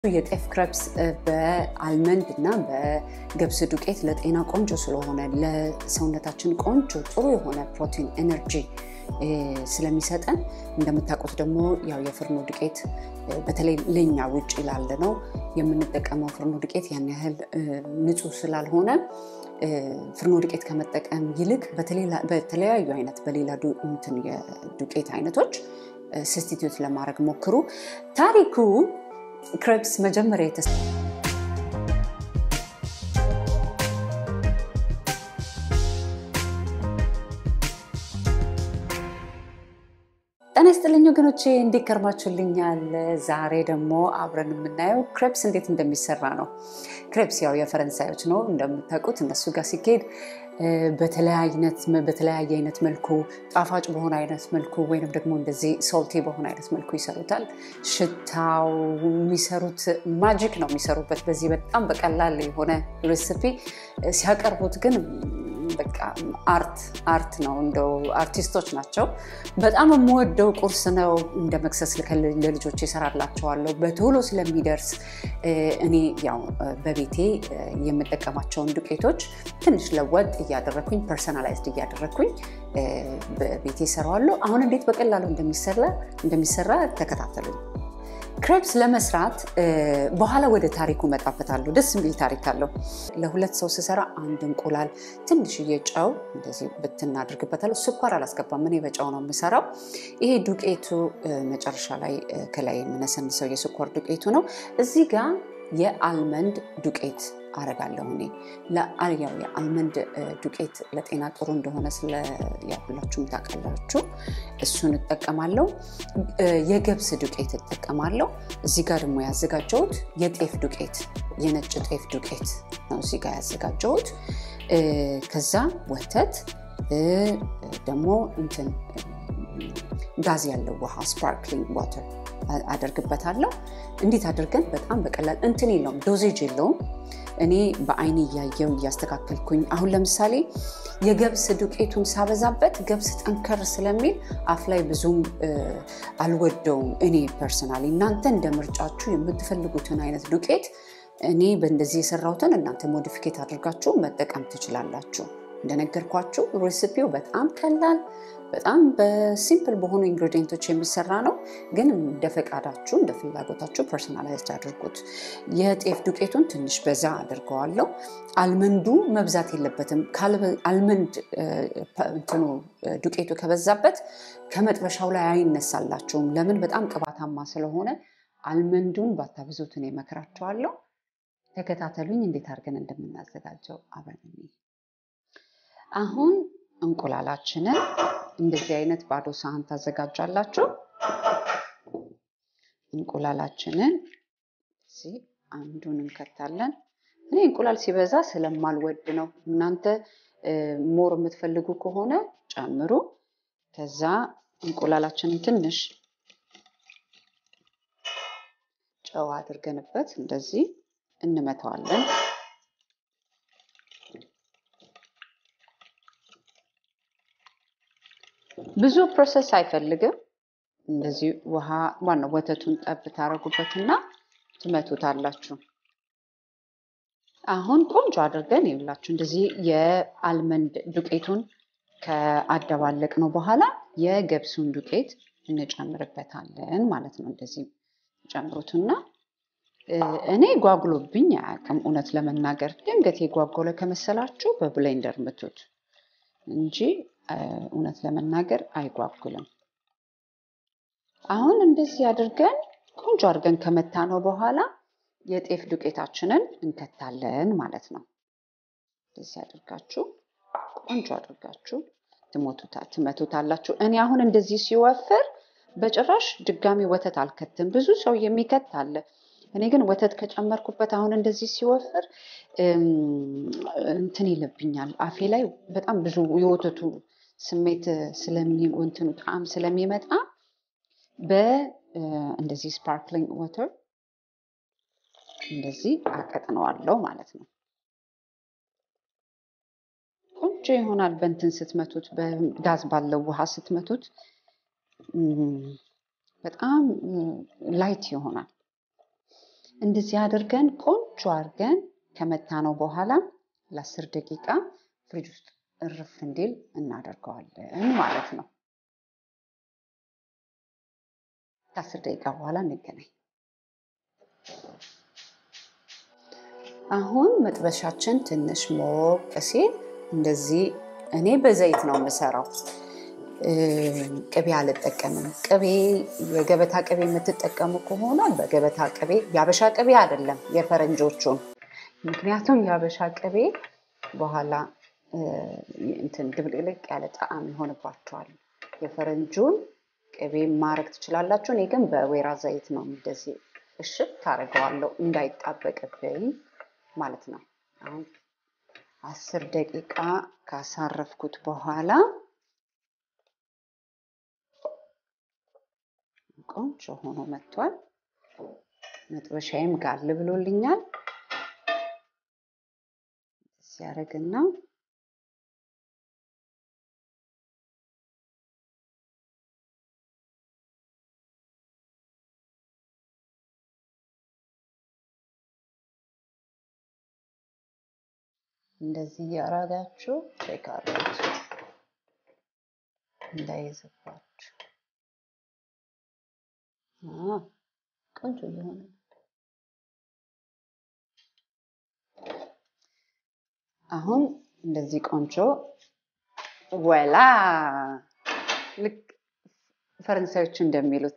የጤፍ ክረፕስ በአልመንድ እና በገብስ ዱቄት ለጤና ቆንጆ ስለሆነ ለሰውነታችን ቆንጆ ጥሩ የሆነ ፕሮቲን ኤነርጂ ስለሚሰጠን እንደምታውቁት ደግሞ ያው የፍርኖ ዱቄት በተለይ ለኛ ውጭ ላለ ነው የምንጠቀመው ፍርኖ ዱቄት ያን ያህል ንጹህ ስላልሆነ ፍርኖ ዱቄት ከመጠቀም ይልቅ በተለያዩ አይነት በሌላ የዱቄት አይነቶች ስስቲትዩት ለማድረግ ሞክሩ። ታሪኩ ክሬፕስ መጀመሪያ የተስ ጤና ይስጥልኝ ወገኖቼ፣ እንዴት ከርማችሁልኛል? ዛሬ ደግሞ አብረን የምናየው ክሬፕስ እንዴት እንደሚሰራ ነው። ክሬፕስ ያው የፈረንሳዮች ነው እንደምታውቁት። እነሱ ጋር ሲኬድ በተለያየ አይነት መልኩ ጣፋጭ በሆነ አይነት መልኩ ወይንም ደግሞ እንደዚህ ሶልቴ በሆነ አይነት መልኩ ይሰሩታል። ሽታው የሚሰሩት ማጂክ ነው የሚሰሩበት በዚህ በጣም በቀላል የሆነ ሬሲፒ ሲያቀርቡት ግን በቃ አርት አርት ነው። እንደው አርቲስቶች ናቸው። በጣም የምወደው ቁርስ ነው። እንደ መክሰስ ለልጆች ይሰራላቸዋለሁ በቶሎ ስለሚደርስ እኔ ያው በቤቴ የምጠቀማቸውን ዱቄቶች ትንሽ ለወጥ እያደረግኩኝ ፐርሰናላይዝድ እያደረግኩኝ በቤቴ እሰራዋለሁ። አሁን እንዴት በቀላሉ እንደሚሰራ ተከታተሉኝ። ክሬፕስ ለመስራት በኋላ ወደ ታሪኩ መጣበታለሁ። ደስ የሚል ታሪክ አለው። ለሁለት ሰው ስሰራ አንድ እንቁላል፣ ትንሽዬ ጨው እንደዚህ ብትናድርግበታለሁ። ስኳር አላስገባም፣ እኔ በጨው ነው የምሰራው። ይሄ ዱቄቱ መጨረሻ ላይ ከላይ የምነሰንሰው የስኳር ዱቄቱ ነው። እዚህ ጋር የአልመንድ ዱቄት አረጋለሁ እኔ ያው የአልመንድ ዱቄት ለጤና ጥሩ እንደሆነ ሁላችሁም ታውቃላችሁ። እሱን እጠቀማለሁ። የገብስ ዱቄት እጠቀማለሁ። እዚህ ጋር ደግሞ ያዘጋጀሁት የጤፍ ዱቄት የነጭ ጤፍ ዱቄት ነው እዚህ ጋር ያዘጋጀሁት። ከዛ ወተት ደግሞ እንትን ጋዝ ያለው ውሃ ስፓርክሊንግ ዋተር አደርግበታለሁ። እንዴት አድርገን በጣም በቀላል እንትን የለውም ዶዜጅ የለውም። እኔ በአይን እያየው እያስተካከልኩኝ አሁን ለምሳሌ የገብስ ዱቄቱን ሳበዛበት ገብስ ጠንከር ስለሚል አፍ ላይ ብዙም አልወደውም እኔ ፐርሰናሊ። እናንተ እንደ ምርጫችሁ የምትፈልጉትን አይነት ዱቄት እኔ በእንደዚህ የሰራሁትን እናንተ ሞዲፊኬት አድርጋችሁ መጠቀም ትችላላችሁ። እንደነገርኳችሁ ሬሲፒው በጣም ቀላል በጣም በሲምፕል በሆኑ ኢንግሪዲየንቶች የሚሰራ ነው። ግን እንደ ፈቃዳችሁ እንደ ፍላጎታችሁ ፐርሶናላይዝድ አድርጉት። የጤፍ ዱቄቱን ትንሽ በዛ አድርገዋለሁ። አልመንዱ መብዛት የለበትም። አልመንድ እንትኑ ዱቄቱ ከበዛበት ከመጥበሻው ላይ አይነሳላችሁም። ለምን? በጣም ቅባታማ ስለሆነ አልመንዱን ባታብዙት እኔ እመክራችኋለሁ። ተከታተሉኝ እንዴት አድርገን እንደምናዘጋጀው አብረን አሁን እንቁላላችንን እንደዚህ አይነት ባዶ ሳህን ታዘጋጃላችሁ። እንቁላላችንን እዚህ አንዱን እንከታለን። እኔ እንቁላል ሲበዛ ስለማልወድ ነው። እናንተ ሞር የምትፈልጉ ከሆነ ጨምሩ። ከዛ እንቁላላችንን ትንሽ ጨው አድርገንበት እንደዚህ እንመታዋለን። ብዙ ፕሮሰስ አይፈልግም። እንደዚህ ውሃ ዋናው ወተቱን ጠብ ታደርጉበትና ትመቱታላችሁ። አሁን ቆንጆ አድርገን ይብላችሁ። እንደዚህ የአልመንድ ዱቄቱን ከአደባለቅ ነው በኋላ የገብሱን ዱቄት እንጨምርበታለን ማለት ነው። እንደዚህ ጨምሩትና እኔ ጓጉሎብኝ አያውቅም። እውነት ለመናገር ድንገት የጓጎለ ከመሰላችሁ በብሌንደር ምቱት እንጂ እውነት ለመናገር አይጓጉልም። አሁን እንደዚህ አድርገን ቆንጆ አድርገን ከመታ ነው በኋላ የጤፍ ዱቄታችንን እንከታለን ማለት ነው። እንደዚህ አድርጋችሁ ቆንጆ አድርጋችሁ ትመቱታላችሁ። እኔ አሁን እንደዚህ ሲወፍር በጭራሽ ድጋሚ ወተት አልከትም። ብዙ ሰው የሚከት አለ። እኔ ግን ወተት ከጨመርኩበት አሁን እንደዚህ ሲወፍር እንትን ይልብኛል። አፌ ላይ በጣም ብዙ የወተቱ ስሜት ስለሚወንትኑ ጣዕም ስለሚመጣ በእንደዚህ ስፓርክሊንግ ወተር እንደዚህ አቀጥነዋለሁ ማለት ነው። ቆንጆ ይሆናል። በእንትን ስትመቱት፣ በጋዝ ባለው ውሃ ስትመቱት በጣም ላይት ይሆናል። እንደዚህ አድርገን ቆንጆ አድርገን ከመታ ነው በኋላ ለአስር ደቂቃ ፍሪጅ ውስጥ እርፍ እንዲል እናደርገዋለን ማለት ነው። ከአስር ደቂቃ በኋላ እንገናኝ። አሁን መጥበሻችን ትንሽ ሞቅ ሲል እንደዚህ እኔ በዘይት ነው የምሰራው። ቅቤ አልጠቀምም። ቅቤ የገበታ ቅቤ የምትጠቀሙ ከሆነ በገበታ ቅቤ የአበሻ ቅቤ አይደለም የፈረንጆቹን። ምክንያቱም የአበሻ ቅቤ በኋላ እንትን ድብልቅልቅ ያለ ጣዕም ይሆንባቸዋል። የፈረንጁን ቅቤ ማድረግ ትችላላችሁ። እኔ ግን በወይራ ዘይት ነው እንደዚህ እሽት ታደርገዋለሁ እንዳይጣበቅብኝ ማለት ነው። አሁን አስር ደቂቃ ካሳረፍኩት በኋላ ቆንጆ ሆኖ መጥቷል። መጥበሻዬም ጋል ብሎልኛል። ሲያደርግና እንደዚህ እያረጋችሁ ቼክ አድርጉት እንዳይዝባችሁ። ቆንጆ እየሆነ አሁን እንደዚህ ቆንጆ ወላ ልክ ፈረንሳዮቹ እንደሚሉት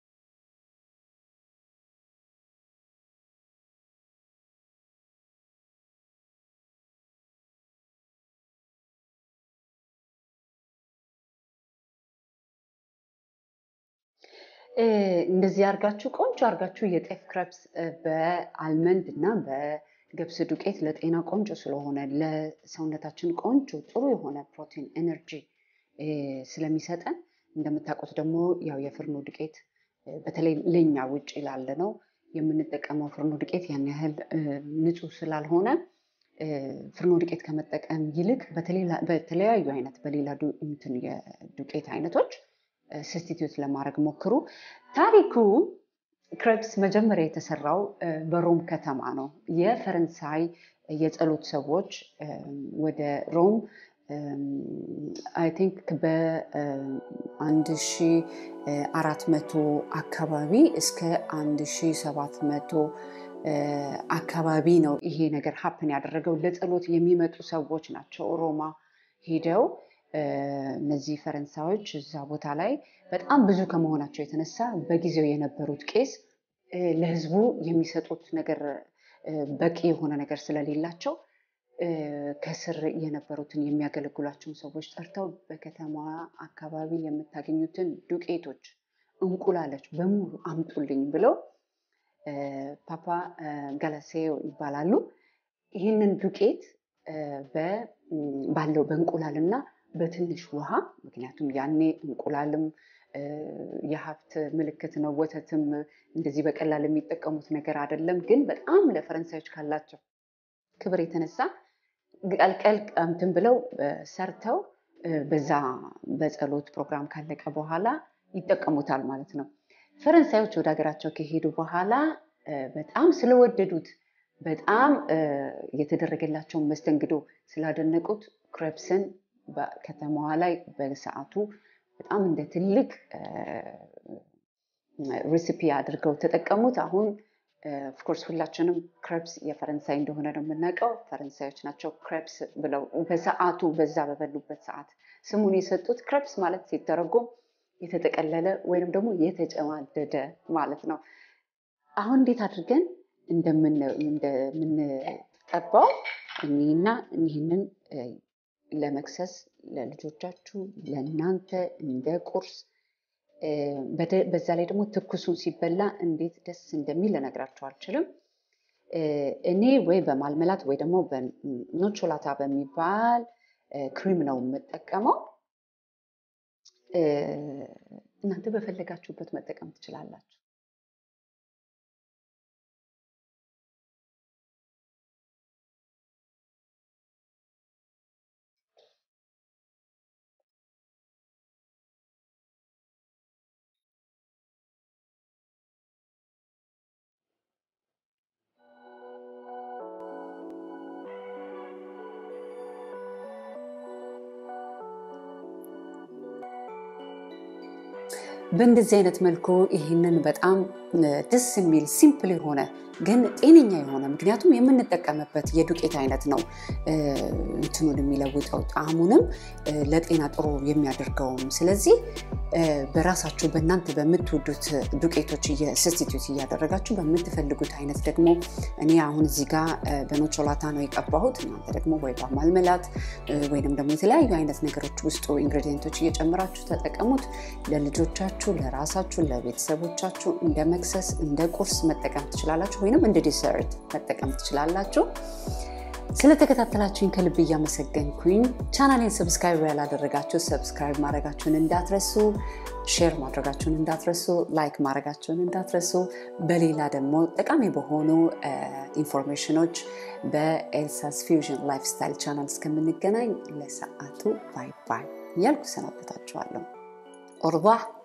እንደዚህ አርጋችሁ ቆንጆ አርጋችሁ የጤፍ ክረፕስ በአልመንድ እና በገብስ ዱቄት ለጤና ቆንጆ ስለሆነ ለሰውነታችን ቆንጆ ጥሩ የሆነ ፕሮቲን ኤነርጂ ስለሚሰጠን እንደምታውቁት ደግሞ ያው የፍርኖ ዱቄት በተለይ ለኛ ውጭ ላለ ነው የምንጠቀመው ፍርኖ ዱቄት ያን ያህል ንጹህ ስላልሆነ ፍርኖ ዱቄት ከመጠቀም ይልቅ በተለያዩ አይነት በሌላ እንትን የዱቄት አይነቶች ስስቲትዩት ለማድረግ ሞክሩ። ታሪኩ ክሬፕስ መጀመሪያ የተሰራው በሮም ከተማ ነው። የፈረንሳይ የጸሎት ሰዎች ወደ ሮም አይ ቲንክ በአንድ ሺ አራት መቶ አካባቢ እስከ አንድ ሺ ሰባት መቶ አካባቢ ነው ይሄ ነገር ሀፕን ያደረገው። ለጸሎት የሚመጡ ሰዎች ናቸው ሮማ ሄደው እነዚህ ፈረንሳዮች እዛ ቦታ ላይ በጣም ብዙ ከመሆናቸው የተነሳ በጊዜው የነበሩት ቄስ ለሕዝቡ የሚሰጡት ነገር በቂ የሆነ ነገር ስለሌላቸው ከስር የነበሩትን የሚያገለግሏቸውን ሰዎች ጠርተው በከተማዋ አካባቢ የምታገኙትን ዱቄቶች፣ እንቁላሎች በሙሉ አምጡልኝ ብለው ፓፓ ጋላሴዮ ይባላሉ። ይህንን ዱቄት ባለው በእንቁላልና በትንሽ ውሃ ምክንያቱም ያኔ እንቁላልም የሀብት ምልክት ነው፣ ወተትም እንደዚህ በቀላል የሚጠቀሙት ነገር አይደለም። ግን በጣም ለፈረንሳዮች ካላቸው ክብር የተነሳ ቀልቀል እንትን ብለው ሰርተው በዛ በጸሎት ፕሮግራም ካለቀ በኋላ ይጠቀሙታል ማለት ነው። ፈረንሳዮች ወደ ሀገራቸው ከሄዱ በኋላ በጣም ስለወደዱት በጣም የተደረገላቸውን መስተንግዶ ስላደነቁት ክሬፕስን በከተማዋ ላይ በሰዓቱ በጣም እንደ ትልቅ ሬሲፒ አድርገው ተጠቀሙት። አሁን ኦፍኮርስ ሁላችንም ክሬፕስ የፈረንሳይ እንደሆነ ነው የምናውቀው። ፈረንሳዮች ናቸው ክሬፕስ ብለው በሰዓቱ በዛ በበሉበት ሰዓት ስሙን የሰጡት። ክሬፕስ ማለት ሲተረጎም የተጠቀለለ ወይንም ደግሞ የተጨማደደ ማለት ነው። አሁን እንዴት አድርገን እንደምንጠባው እኒና እኒህንን ለመክሰስ ለልጆቻችሁ ለእናንተ እንደ ቁርስ በዛ ላይ ደግሞ ትኩሱን ሲበላ እንዴት ደስ እንደሚል ልነግራችሁ አልችልም። እኔ ወይ በማልመላት ወይ ደግሞ በኖቾላታ በሚባል ክሪም ነው የምጠቀመው። እናንተ በፈለጋችሁበት መጠቀም ትችላላችሁ። በእንደዚህ አይነት መልኩ ይህንን በጣም ደስ የሚል ሲምፕል የሆነ ግን ጤነኛ የሆነ ምክንያቱም የምንጠቀምበት የዱቄት አይነት ነው እንትኑን የሚለውጠው ጣዕሙንም ለጤና ጥሩ የሚያደርገውም። ስለዚህ በራሳችሁ በእናንተ በምትወዱት ዱቄቶች ስስቲቱት እያደረጋችሁ በምትፈልጉት አይነት ደግሞ እኔ አሁን እዚህ ጋር በኖቾላታ ነው የቀባሁት። እናንተ ደግሞ ወይ በማልመላት ወይንም ደግሞ የተለያዩ አይነት ነገሮች ውስጡ ኢንግሪዲየንቶች እየጨመራችሁ ተጠቀሙት። ለልጆቻችሁ፣ ለራሳችሁ፣ ለቤተሰቦቻችሁ እንደ መክሰስ እንደ ቁርስ መጠቀም ትችላላችሁ፣ ወይንም እንደ ዲሰርት መጠቀም ትችላላችሁ። ስለተከታተላችሁኝ ከልብ እያመሰገንኩኝ ቻናሌን ሰብስክራይብ ያላደረጋችሁ ሰብስክራይብ ማድረጋችሁን እንዳትረሱ፣ ሼር ማድረጋችሁን እንዳትረሱ፣ ላይክ ማድረጋችሁን እንዳትረሱ። በሌላ ደግሞ ጠቃሚ በሆኑ ኢንፎርሜሽኖች በኤልሳስ ፊውዥን ላይፍ ስታይል ቻናል እስከምንገናኝ ለሰዓቱ ባይ ባይ እያልኩ ሰናበታችኋለሁ። ኦርባ